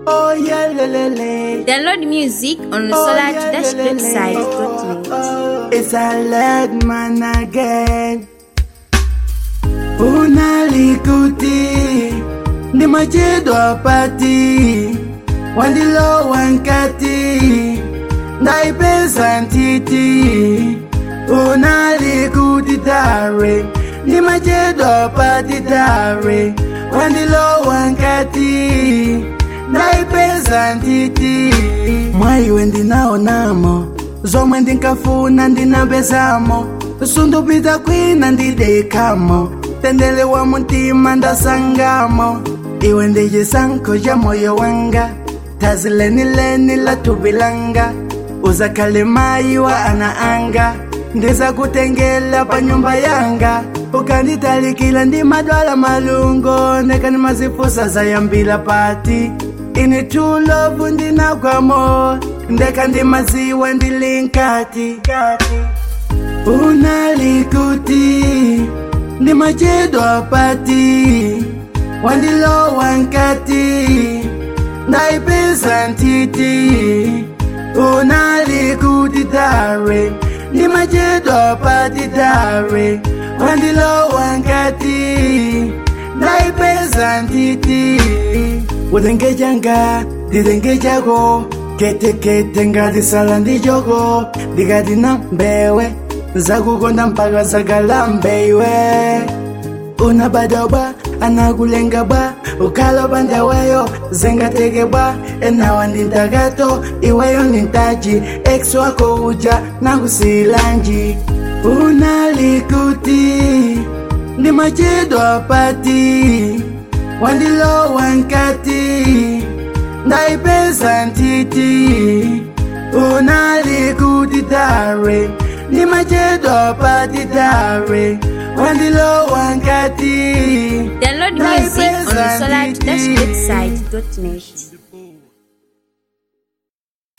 Oh yeah, le, le, le. Download music on the Oh, Solar yeah, Dash le, le, le. website.net. It's a lad man again. Unalikuti ndi machedo apati wandilo wankati ndaipesa ntiti unalikuti tare ndi machedo apati tare wandilo wankati ndaipesa ntiti mwaiwe ndinaonamo zomwe ndinkafuna ndinapezamo sundupita kwina ndidekamo tendele wa mutima ndasangamo iwe ndi chisankho cha moyo wanga thazi lenileni la thupi langa uzakhale mayi wa ana anga ndizakutengela pa nyumba yanga ukanditalikila ndi madwala malungo nekani mazifusa zayambila pati ini true love ndinakwamo ndeka ndi maziwa ndilinkati unalikuti ndi machedo apati wandilowa nkati ndaipesa ntiti unalikuti tare ndi machedo apati tare wandilowa nkati ndaipesa ntiti udengejanga didengejako ketekete ngadisala ndijogo ndikati na mbewe zakukonda mpaka zakalambeiwe unabadobwa anakulengabwa ukaloba ndaweyo zengatekebwa enawa ndintakato iweyo nintaji ex wako uja nakusilanji unalikuti ndi machedo apati wandilowa nkati ndaipesa ntiti unalikuti tare ndi machedo apati tare wandilowa nkati Download music on the Solar Dash website.net.